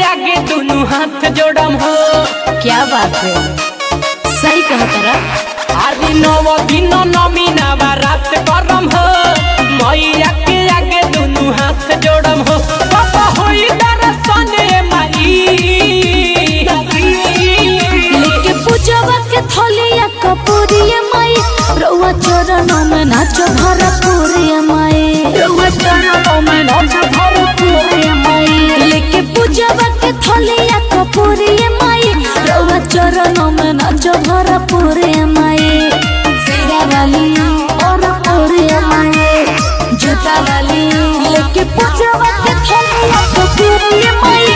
आगे दोनों हाथ जोड़म हो क्या बात है सही कहा तारा आदि नव दिन नमी नवा रात करम हो मैया के आगे दोनों हाथ जोड़म हो पापा होई दर्शन माई लेके पूजवा के थलिया कपूरिया माई रउआ चरणों में नाचो भरपूरिया माई रउआ चरणों में नाचो भरपूरिया माई लेके पूजवा के थलिया कपूरिया माई रउआ चरणों में नाचो भरपूरिया माई सेरा वाली और पूरिया माई जूता वाली लेके पूजवा के थलिया कपूरिया माई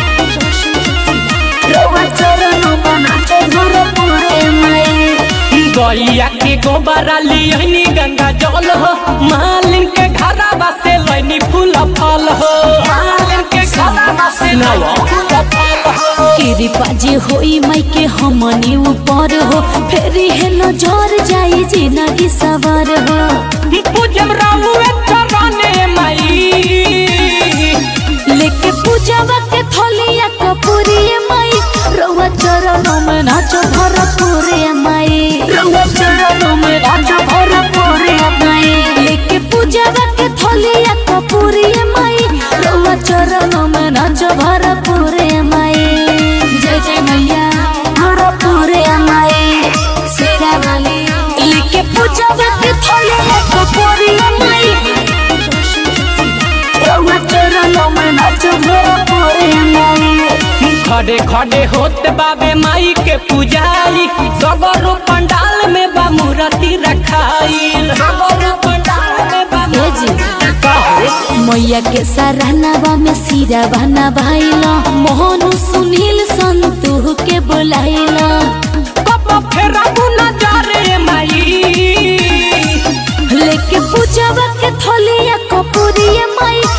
रउआ चरणों में नाचो भरपूरिया माई गैया के गोबरा लियनी गंगा जल हो मालिन के घरवा से लैनी फूल फल हो मालिन के घरवा से लैनी फूल फल हो कृपा जे होई माई के हमनी ऊपर हो फेरी है नजर जाई जिंदगी सवार हो पूजम राहुए चरणे माई लेके पूजवा के थलिया कपूरिया माई रउआ चरणों में नाचो भरपूरिया माई रउआ चरणों में नाचो भरपूरिया माई लेके पूजवा के थलिया कपूरिया माई रउआ चरणों में नाचो भरपूरिया माई जय जय मैया भरपूरिया माई सेरा वाली लेके पूजवा के थलिया कपूरिया माई रउआ चरणों में नाचो भरपूरिया माई खड़े खड़े होत बाबे माई के पुजारी सगरो पंडाल में बा मूर्ति रखाइल सगरो पंडाल में बा ए जी। कहो मैया के सराहनावा में सिरा बना भाईला मोहन सुनील संतु के बुलाइला कब फेरा नजरे माई लेके पूजवा के थलिया कपूरिया माई